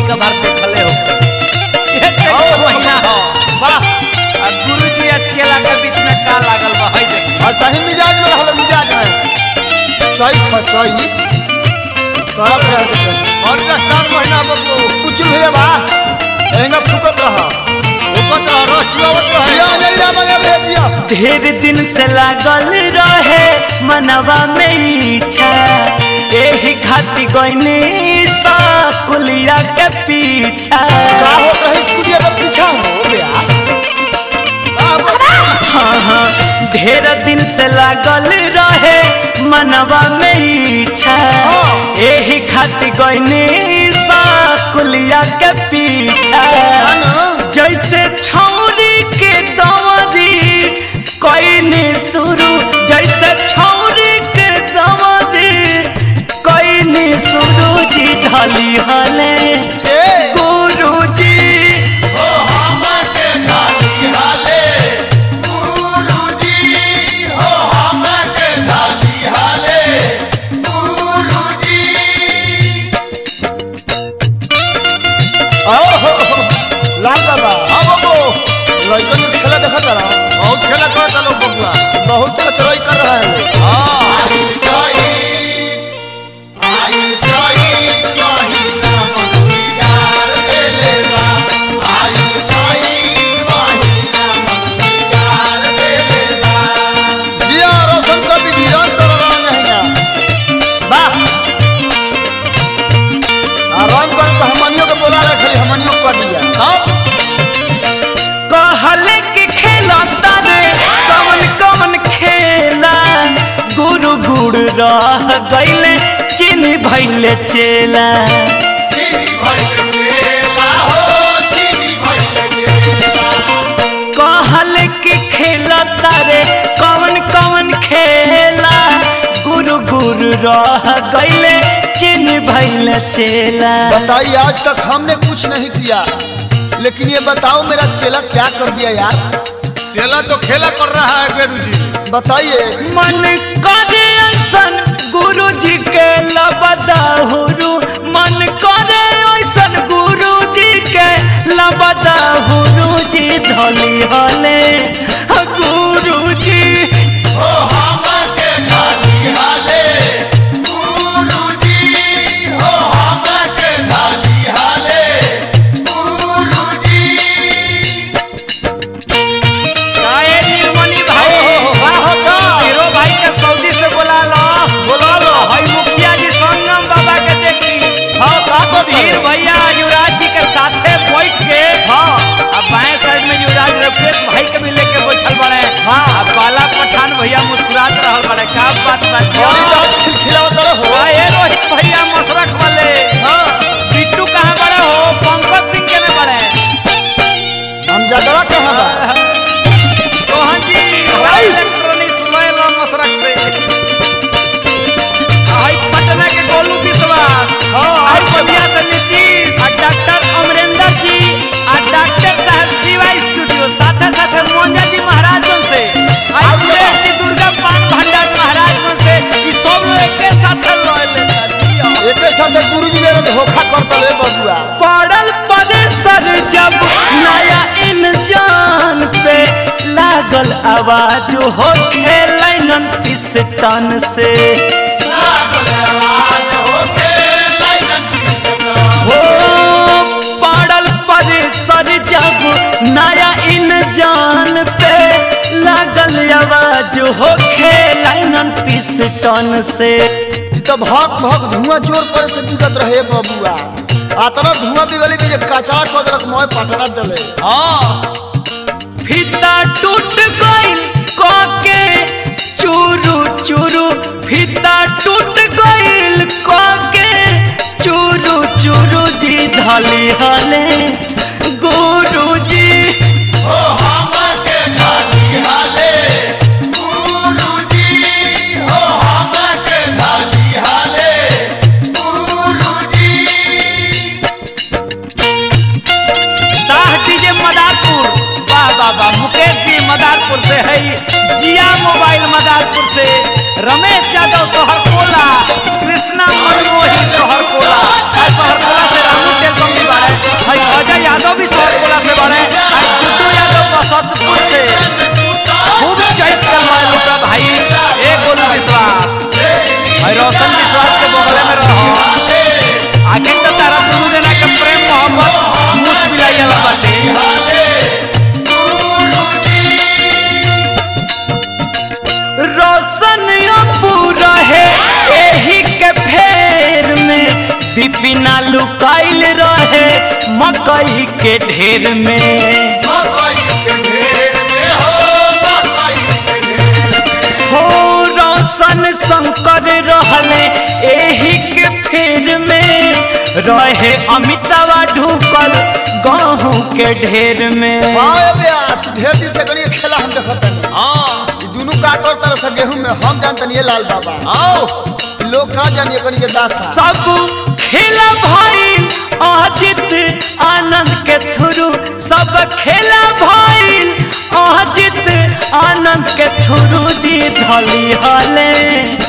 का बार देखले हो ये चैत ओ, के महीना हो वाह आ गुरु जी आ चेला के बीच में का लागल बा हई देखी और सही मिजाज में रहल मिजाज में चैत ह चैत तोरा पे रह के और दस्तार महीना बबू कुछ भैया बा एंगा फुकत रह ओकत रह रस चुआवत रहे या नहीं रामा या भेजिया ढेर दिन से लागल रहे मनवा में इच्छा एही खाती गईनी सा कुलिया के पीछा का हो रही स्कूलिया के पीछा हो ब्यास हाँ हाँ ढेर दिन से लागल रहे मनवा में इच्छा एही खाती गईनी सा कुलिया के पीछा जैसे छौरी के दवरी कईनी शुरू जैसे छौरी के दवरी कईनी शुरू जी धली हले गुरु जी आओ हो लाल बाबा हाँ बबू लड़कन के खेला देखा जरा बहुत खेला करता लोग बबुआ बहुत चढ़ाई कर रहा है हाँ जिया रोशन का भी जीवन कर रहा नहीं ना वाह आ रंग कर तो हमनियों के बोला रहे खाली हमनियों कर दिया कहले कि खेला तारे कवन कवन खेला गुरु गुरु रह गईले चिन्ह भैले चेला कहले कि खेला तारे कवन कवन खेला गुरु गुरु रह गईले चिन्ह भैले चेला बताइए आज तक हमने कुछ नहीं किया लेकिन ये बताओ मेरा चेला क्या कर दिया यार चेला तो खेला कर रहा है गुरु जी बताइए मन करे ऐसन गुरु जी के लबदाहुरु मन करे ऐसन गुरु जी के लबदाहुरु जी धली हले गुरु जी काहे नीलमणि भाई वाह का हीरो भाई के सऊदी से बोला लो बोला लो हई मुखिया जी संगम बाबा के देखी हाँ का कर वीर भैया युवराज जी के साथे बैठ के हाँ अब बाएं साइड में युवराज रघुवेश भाई के भी लेके बैठल बड़े हाँ। अब बाला पठान भैया मुस्कुरात रहल बड़े का बात और बात बात खिलखिलावत रहो काहे रोहित भैया मसरख वाले हाँ बिट्टू कहाँ बड़े हो पंकज सिंह के ने बड़े हम जगह कहाँ बा सोहन जी भाई। इलेक्ट्रॉनिक्स मोबाइल और मसरख से हाई पटना के गोलू विश्वास हाँ, और और बढ़िया से नीतीश और डॉक्टर अमरेंद्र जी और डॉक्टर साहब शिवा स्टूडियो साथे साथे मोंजा जी महाराज जन से और सुरेश जी दुर्गा पान भंडार महाराज जन से ई सब लोग एक साथ रहले एक साथ गुरु जी ने धोखा करता रे बबुआ पड़ल परेसर जब नया इंजान पे लागल आवाज हो खेलन पिस्टन से हो पड़ल परेसर जब नया इंजान पे लागल आवाज हो खेलन पिस्टन से ई तो भक भक धुआं जोर पर से बिगत रहे बबुआ आतना धुआं बिगली के जे कचरा कदरक मोय पटना देले हाँ फीता टूट गइल कके चूरू चूरू फीता टूट गइल कके चूरू चूरू जी धली हले गुरु जी शाह डीजे मदारपुर वाह वाह वाह मुकेश जी मदारपुर से है जिया मोबाइल मदारपुर से रमेश यादव सोहरकोला कृष्णा मनमोही सोहरकोला और सोहरकोला से रामू टेलकम भी बारे लुकाइल रहे मकई के ढेर में हो रोशन शंकर रहले एही के फेर में रहे अमितावा ढुकल गहूँ के ढेर में वाह व्यास ढेर दिन से गणित खेला हम देखत तनी हाँ ई दुनू का कर तरह से गेहूं में हम जानतनी ये लाल बाबा आओ लोग का जानिए कनी के दास सब खेला भाई अजित आनंद के थ्रू सब खेला भाई अजित आनंद के थ्रू जी धली हले